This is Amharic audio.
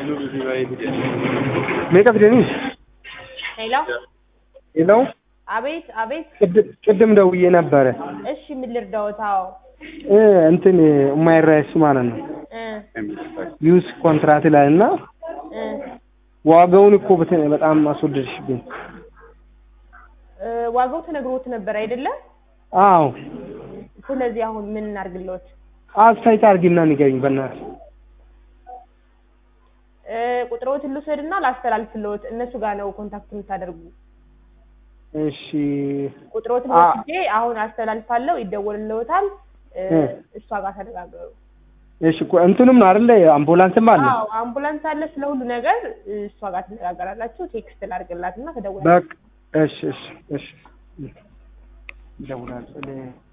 meeqa fidanii? ሄሎ ሄሎ አቤት አቤት ቅድም ቅድም ደውዬ ነበረ እሺ ምን ልርዳዎት አዎ እ እንትን የማይረሱ ማለት ነው እ ዩስ ኮንትራት ላይ እና እ ዋጋውን እኮ በተ- በጣም አስወደድሽብኝ። እ ዋጋው ተነግሮት ነበር አይደለም አዎ ስለዚህ አሁን ምን እናድርግልዎት አስተያየት አድርጊና ንገሪኝ በእናትሽ። እ ቁጥሮትን ልውሰድና ላስተላልፍልዎት እነሱ ጋር ነው ኮንታክት የምታደርጉ እሺ ቁጥሮትን አ- ወስጄ አሁን አስተላልፋለሁ ይደወልልዎታል እ እ እሷ ጋር ተነጋገሩ እሺ እኮ እንትንም ነው አይደለ አምቡላንስም አለ። አዎ አምቡላንስ አለ ስለ ሁሉ ነገር እሷ ጋር ትነጋገራላችሁ ቴክስት ላድርግላትና ተደውላ በቃ እሺ እሺ እሺ እደውላለሁ።